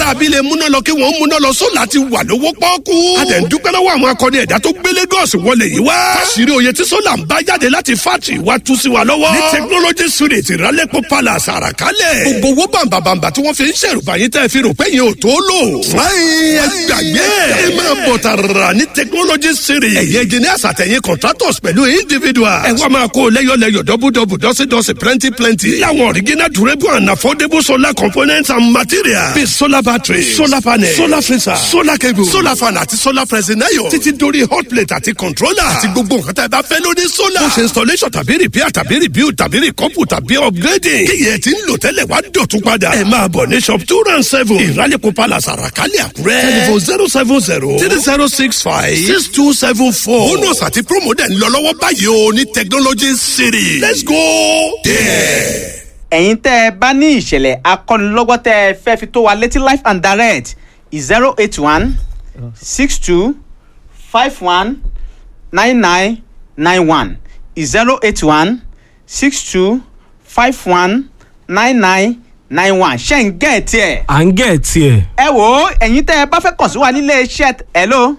aráabí lè múná lọ kí wọ́n múná lọ sólà ti wà lówó pọ́ọ́kú. a dẹ̀ ń dúpẹ́ lọ́wọ́ àwọn akọni ẹ̀dá tó gbé Lagos wọlé yìí wá. fásirì oyè tí sólà ń bá jáde láti fátì wá tú sí wa lọ́wọ́. ní technology street ìrálẹ́pọ̀ palace àràkálẹ̀. gbogbo owó bàǹbàǹbà tí wọ́n fi ń ṣèrùbá yín tẹ́ fi rò pé yín ò tó lò. fúláyìn ẹ gbàgbé ẹ máa bọ̀ tààrà ní technology street. ẹ̀yẹ engineers àtẹ̀yìn contractors pẹ̀lú individuals. ẹ wá máa kó lẹ́yọ̀lẹ́yọ̀ dọ́bùdọ́bù dọ́sídọ́sí plenty plenty. láwọn original durable and affordable solar components and materials. bíi solar battery solar panel solar freezer solar cable solar fan àti solar pressing iron. títí dórí hot plate àti controller. àti gbogbo nǹkan tá a bá fẹ́ lórí solar. ó ṣe installation tàbí repair tàbí rebuild tàbí recouple tàbí upgrading. kíyẹ̀ tí ń lò tẹ́lẹ̀ wá dọ̀tún padà. ẹ máa bọ̀ ní shop two round seven. ìrálẹ̀kọ̀ palace àràkálẹ̀ àkúrẹ́. telephone zero seven zero three zero six five six two seven four. bonus àti promo dẹ̀ ń lọ lọ́wọ́ báyìí o ní technology city. let's go there. ẹ̀yin tẹ́ ẹ bá ní ìṣẹ̀lẹ̀ akọ́nilọ́gbọ́ tẹ́ ẹ fẹ́ fi tó wa létí life and direct zero eight one six two five one nine nine nine one zero eight one six two five one nine nine nine one ṣe ń gẹ̀ tiẹ̀. à ń gẹ̀ tiẹ̀. ẹ wò ó ẹ̀yin tẹ́ ẹ bá fẹ́ kàn sí wa nílé iṣẹ́ hello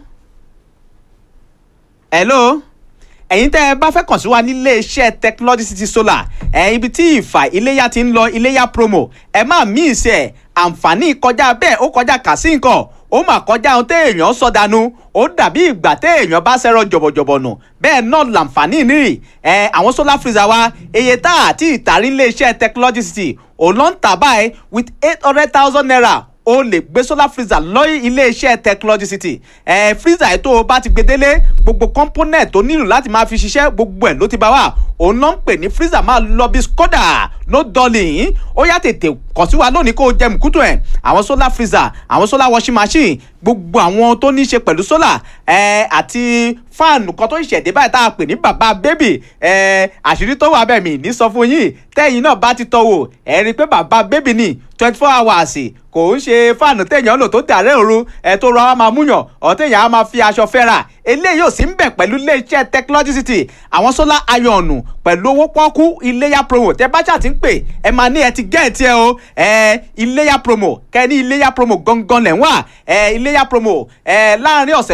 hello ẹ̀yin tẹ́ ẹ bá fẹ́ kàn sí wa nílé iṣẹ́ technology city solar ẹ̀ ibi tí ìfà iléyà ti ń lọ iléyà promo ẹ má mí ìsẹ̀ àǹfààní kọjá bẹ́ẹ̀ ó kọjá kà sí nǹkan ó mà kọjá ohun téèyàn sọ dànù ó dàbí ìgbà téèyàn bá ṣẹ̀rọ jọ̀bọ̀jọ̀bọ̀ nù bẹ́ẹ̀ náà làǹfààní nírì ẹ̀ àwọn solar freezer wa iye tá àti ìtàrí ilé iṣẹ́ technology city òun ló ń tà báyìí with eight hundred thousand naira o lè gbé solar freezer lọ́yìn iléeṣẹ́ technology city ẹ̀ freezer ẹ̀ tó o bá ti gbé délé gbogbo component tó nílò láti máa fi ṣiṣẹ́ gbogbo ẹ̀ ló ti bá wà òun náà ń pè ní freezer máa lọ bí skoda no darling ó yá tètè kàn sí wa lónìí kó o jẹ mùkútù ẹ̀ àwọn solar freezer àwọn solar washing machine gbogbo àwọn tó ní í ṣe pẹ̀lú solar ẹ̀ àti fáànù kan tó ṣẹ̀dé báyìí tá a pè ní bàbá bébì ẹ̀ àṣírí tó wà bẹ́ẹ̀ mi ní sọ fún yín tẹ́yìn náà bá ti tọ́ wò ẹ̀ rí i pé bàbá bébì ni twenty four hours kò ń ṣe fáànù téèyàn lò tó dàrẹ́ òru ẹ̀ tó rọra máa múyàn ọ̀ téèyàn á máa fi aṣọ fẹ́ra eléyìí ò sí ń bẹ̀ pẹ̀lú iléeṣẹ́ technology city àwọn solar iron pẹ̀lú owó pọ́kú iléyà promo tẹ bá ṣáà ti ń pè ẹ máa ní ẹ ti gẹ́ẹ̀tì ẹ o ẹ iléyà promo kẹ ní iléyà promo gangan lẹ̀ ń wà ẹ iléyà promo ẹ láàrin ọ̀sẹ̀